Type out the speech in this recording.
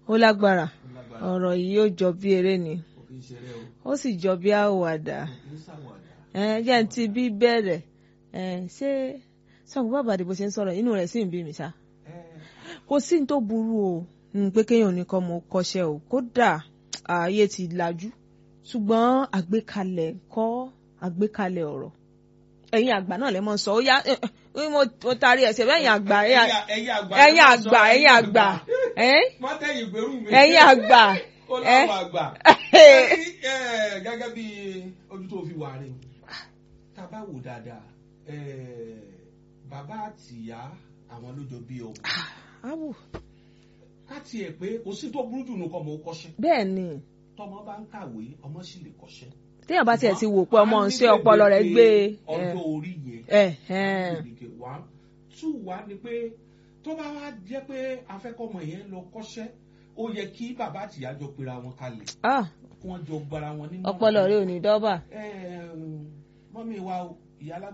ó lágbára ó lágbára ọ̀rọ̀ yìí ó jọ bí eré ni kò kí ń ṣeré o ó sì jọ bí àwàdà kò kí ń ṣàwàdà. ẹ jẹ́ n ti bí bẹ̀rẹ̀ ẹ ṣé sọ̀rọ̀ bàbá àdìbò ṣe ń sọ̀rọ̀ inú rẹ̀ sì ń bí mi ṣá ẹ kò sí ní tó burú o mm, pé kéèyàn ní kọ́ mọ kọ́ṣẹ́ o kódà ààyè ti lajú ṣùgbọ́n àgbékalẹ̀ kọ́ àgbékalẹ̀ ọ̀rọ̀ ẹ̀yin àgbà náà lè mọ̀ sọ ó yá eh, eh, mo mo taari ẹ̀sẹ̀ bẹ́yìn àgbà ẹ̀yin à- ẹ̀yin àgbà ẹ̀yin àgbà ẹ̀yin àgbà ẹ̀ má tẹ̀yìn gbèrú mi. ẹ̀yin àgbà ó ẹ̀ láwọn àgbà. Ẹ̀yin, ẹ̀, gẹ́gẹ́ bí ojú tó fi wà rè tá a bá wò dáadáa ẹ̀, bàbá àtìyá àwọn ló jọ bí ọmọ áwù ká tiẹ̀ pé kò sí tó burú jù nù kọ́ ọmọ ó kọ́ṣẹ́ bẹ́ẹ̀ ni tọmọ bá ń kàwé ọmọ sì lè kọ́ṣẹ́. téèyàn bá tiẹ̀ ti wò pé ọmọ Wọ́n á ń ṣe ní ọpọlọ rẹ̀ gbé gbèdéke ọjọ́ orí yẹn ẹ̀ ẹ̀ gbèdéke wá two wá ni pé tó bá wá jẹ́ pé afẹ́kọ́mọ yẹn lọ kọ́ṣẹ́ ó yẹ kí bàbá àtìyá jọ pera wọn kalẹ̀ ah kí wọ́n jọ gbara wọn nínú. ọpọlọ rẹ̀ ò ní dọ́bà mọ́mí wa o, ìyá